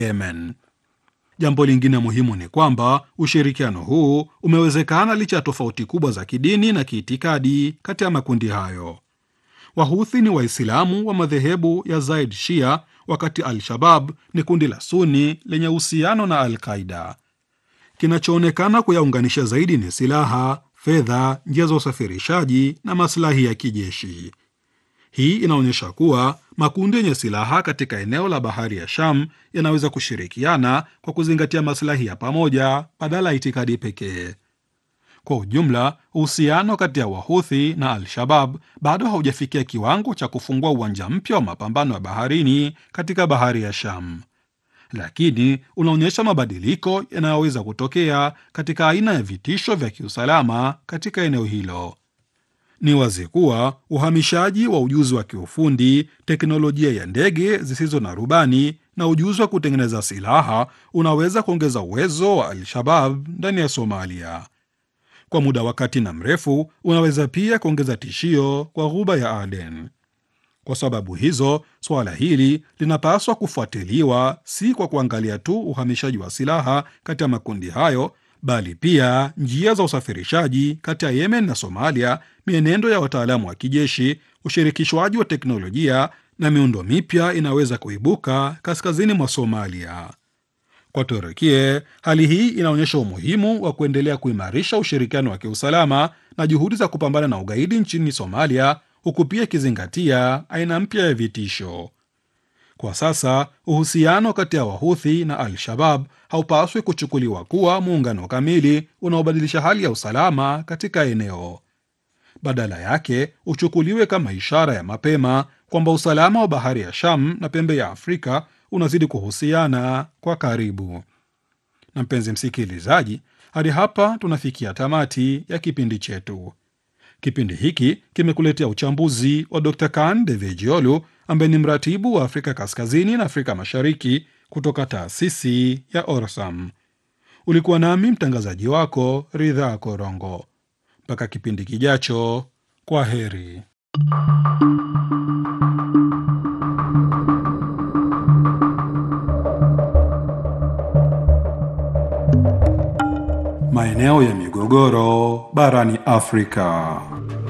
Yemen. Jambo lingine muhimu ni kwamba ushirikiano huu umewezekana licha ya tofauti kubwa za kidini na kiitikadi kati ya makundi hayo. Wahuthi ni Waislamu wa madhehebu ya Zaid Shia, wakati Al-Shabab ni kundi la Suni lenye uhusiano na Al-Qaida. Kinachoonekana kuyaunganisha zaidi ni silaha, fedha, njia za usafirishaji na maslahi ya kijeshi. Hii inaonyesha kuwa makundi yenye silaha katika eneo la bahari ya Sham yanaweza kushirikiana kwa kuzingatia maslahi ya pamoja badala ya itikadi pekee. Kwa ujumla, uhusiano kati ya Wahuthi na Al-Shabab bado haujafikia kiwango cha kufungua uwanja mpya wa mapambano ya baharini katika bahari ya Sham, lakini unaonyesha mabadiliko yanayoweza kutokea katika aina ya vitisho vya kiusalama katika eneo hilo. Ni wazi kuwa uhamishaji wa ujuzi wa kiufundi, teknolojia ya ndege zisizo na rubani na ujuzi wa kutengeneza silaha unaweza kuongeza uwezo wa Al-Shabab ndani ya Somalia. Kwa muda wa kati na mrefu, unaweza pia kuongeza tishio kwa ghuba ya Aden. Kwa sababu hizo, suala hili linapaswa kufuatiliwa si kwa kuangalia tu uhamishaji wa silaha kati ya makundi hayo bali pia njia za usafirishaji kati ya Yemen na Somalia, mienendo ya wataalamu wa kijeshi, ushirikishwaji wa teknolojia na miundo mipya inaweza kuibuka kaskazini mwa Somalia. Kwa Turukie, hali hii inaonyesha umuhimu wa kuendelea kuimarisha ushirikiano wa kiusalama na juhudi za kupambana na ugaidi nchini Somalia, huku pia ikizingatia aina mpya ya vitisho. Kwa sasa uhusiano kati ya Wahuthi na Al-Shabab haupaswi kuchukuliwa kuwa muungano kamili unaobadilisha hali ya usalama katika eneo. Badala yake uchukuliwe kama ishara ya mapema kwamba usalama wa bahari ya Sham na pembe ya Afrika unazidi kuhusiana kwa karibu. Na mpenzi msikilizaji, hadi hapa tunafikia tamati ya kipindi chetu. Kipindi hiki kimekuletea uchambuzi wa Dr. Kan Devejiolu ambaye ni mratibu wa Afrika Kaskazini na Afrika Mashariki kutoka taasisi ya Orsam. Ulikuwa nami mtangazaji wako Ridha Korongo. Mpaka kipindi kijacho, kwa heri. Maeneo ya migogoro barani Afrika.